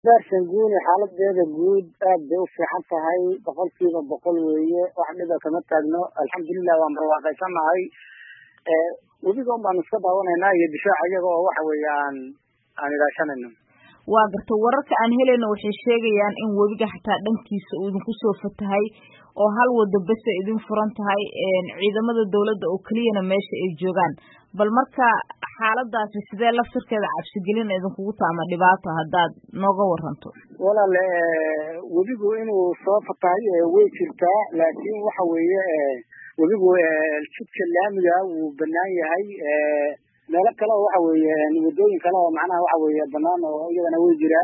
bershanguuni xaaladeeda guud aad bay u fiican tahay boqolkiiba boqol weeye wax dhiba kama taagno alxamdulilah waan barwaaqaysanahay webiga un baanu iska daawanaynaa iyo difaaca iyaga oo waxa weeye aan aan ilaashanayno waa garta wararka aan helayno waxay sheegayaan in webiga xataa dhankiisa uu idinku soo fatahay oo hal wado bese idin furan tahay ciidamada dawladda oo keliyana meesha ay joogaan bal marka xaaladaasi sidee laftirkeeda cabsigelin idinkugu taama dhibaato haddaad nooga waranto walaale webigu inuu soo fatahay way jirtaa laakiin waxa weeye webigu jidka laamiga wuu banaan yahay meelo kale oo waxa weeye wadooyin kale oo macnaha waxa weeye banaan oo iyadana way jiraan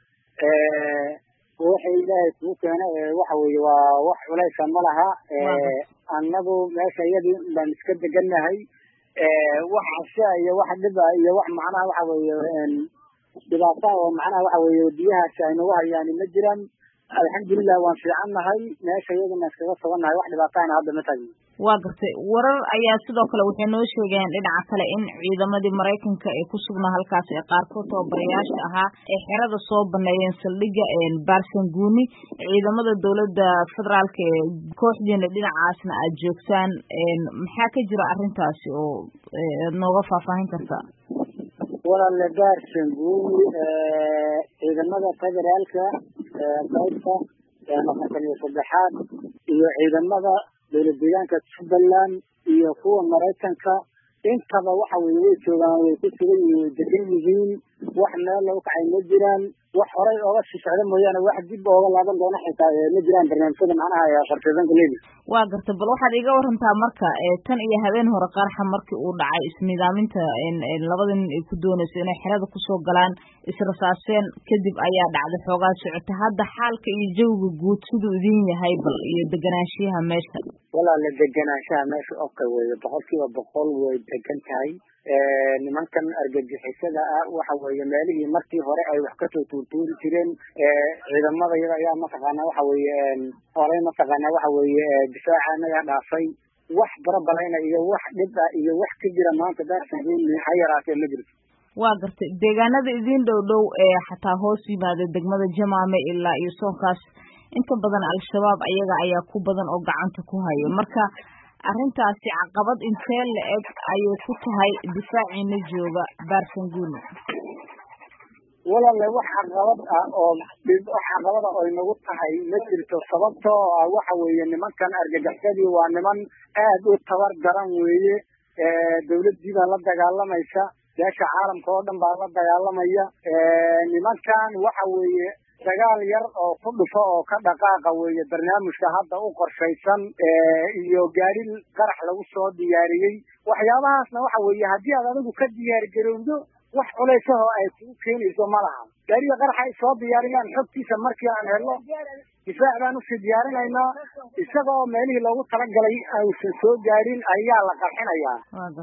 waxa ilaahay kugu keena waxa weeye waa wax culaysa ma laha annagu meesha iyadii baan iska degannahay wax casha iyo wax dhiba iyo wax macnaha waxa weeye dhibaata oo macnaha waxa weeye biyahaasi ay nagu hayaan ma jiraan alxamdulilah waan fiicannahay meesha iyadana iskaga sugannahay wax dhibaatahana hadda ma taagno waa gartay warar ayaa sidoo kale waxay noo sheegayaan dhinaca kale in ciidamadii maraykanka ee ku sugnaa halkaas ee qaarkood tababarayaasha ahaa ee xerada soo baneeyeen saldhigga barsanguni ciidamada dawladda federaalka ee kooxdiina dhinacaasna aad joogtaan maxaa ka jira arrintaasi oo ad nooga faahfaahin kartaa walaale barsanguni ciidamada federaalka qaybta afartan iyo saddexaad iyo ciidamada dowlad deegaanka jubbaland iyo kuwa maraykanka intaba waxa weye way joogaan way ku sugan yihiin way degan yihiin wax meel lagu kacay ma jiraan wax horay ooga shisocda mooyaane wax dib ooga laaban doona xitaa ma jiraan barnaamijyada macnaha qorsheysanka leedi waa garta bal waxaad iga warantaa marka tan iyo habeen hore qaraxa markii uu dhacay isnidaaminta labada nin ay ku doonayso inay xerada kusoo galaan israsaaseen kadib ayaa dhacday xoogaa socota hadda xaalka iyo jawiga guud siduu idin yahay bal iyo deganaanshiyaha meesha walaale deganaanshaha meesha oka weeye boqolkiiba boqol way degan tahay nimankan argagixisada ah waxa weeye meelihii markii hore ay wax kasoo tuurtuuri jireen ciidamada iyada ayaa mataqaana waxa weeye horey mataqaana waxa weeye difaaca anaga dhaafay wax barabalayna iyo wax dhib ah iyo wax ka jira maanta daarsanguni ha yaraatee ma jirto waa gartay deegaanada idin dhow dhow ee xataa hoos yimaada degmada jamaame ilaa iyo soonkaas inta badan al-shabaab ayaga ayaa ku badan oo gacanta ku haya marka arrintaasi caqabad intee la eg ayay ku tahay difaaciina jooga barsanguni walaale wax caqabad ah oo wax caqabada oy nagu tahay ma jirto sababtoo ah waxa weeye nimankan argagaxsadii waa niman aad u tabar daran weeye dawladdii baa la dagaalamaysa beesha caalamka oo dhan baa la dagaalamaya nimankan waxa weeye dagaal yar oo ku dhufo oo ka dhaqaaqa weeye barnaamijka hadda u qorshaysan iyo gaari qarax lagu soo diyaariyey waxyaabahaasna waxa weeye haddii aad adigu ka diyaar garowdo wax culaysaho ay kugu keenayso ma laha gaariga qaraxa ay soo diyaariyaan xogtiisa markii aan helno difaac baan usii diyaarinaynaa isaga oo meelihii loogu talagalay aysan soo gaarin ayaa la qarxinayaa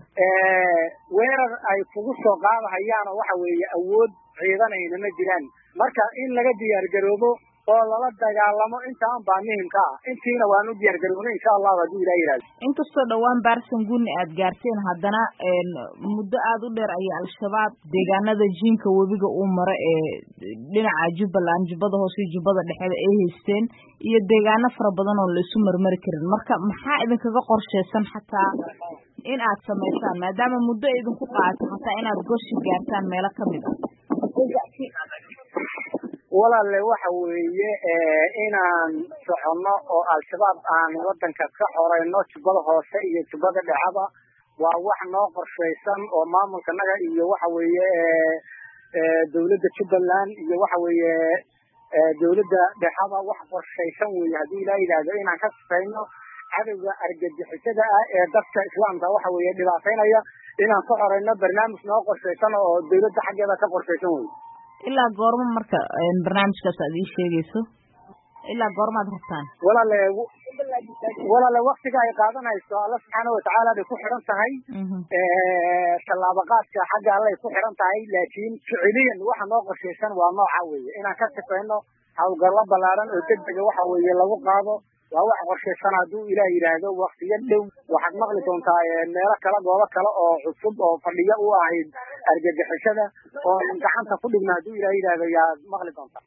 weerar ay kugu soo qaadahayaan oo waxa weeye awood ciidanayna ma jiraan marka in laga diyaar garoobo oo lala dagaalamo intaan baa muhimka ah intiina waan u diyaar garoobnay insha allahu hadduu ilah yihahdo inkastoo dhowaan barsanguni aad gaarteen haddana muddo aada u dheer ayay al-shabaab deegaanada jiinka webiga uu maro ee dhinaca jubbaland jubbada hoose iyo jubbada dhexeeda ay haysteen iyo deegaano fara badan oo laisu marmari karin marka maxaa idinkaga qorsheysan xataa in aad samaysaan maadaama muddo idinku qaato xataa inaad goshi gaartaan meelo kamid ah walaale waxa weeye inaan soconno oo al-shabaab aan wadanka ka xoreyno jubbada hoose iyo jubbada dhexaba waa wax noo qorshaysan oo maamulkanaga iyo waxa weeye dawladda jubbaland iyo waxa weeye dawladda dhexaba wax qorshaysan weeye haddii ilaa yidhaahdo inaan ka sifayno cadowga argagixisada ah ee dadka islaamka waxa weeye dhibaataynaya inaan ka xoreyno barnaamij noo qorshaysan oo dawladda xaggeeda ka qorshaysan weye ilaa goormo marka barnaamijkaas aad ii sheegayso ilaa goormaad rabtaan walaale walaale waktiga ay qaadanayso alla subxaana watacaala bay ku xiran tahay tallaabaqaadka xagga allay ku xiran tahay laakiin ficiliyan waxa noo qorshaysan waa nooca weeye inaan ka sifayno hawlgallo ballaaran oo deg dega waxa weeye lagu qaado waa wax qorshaysan hadduu ilaah yidhaahdo waktiyo dhow waxaad maqli doontaa meelo kale goobo kale oo cusub oo fadhiyo u ahayd argagixisada oo gacanta ku dhigna hadduu ilaah yidhaahdo yaad maqli doontaa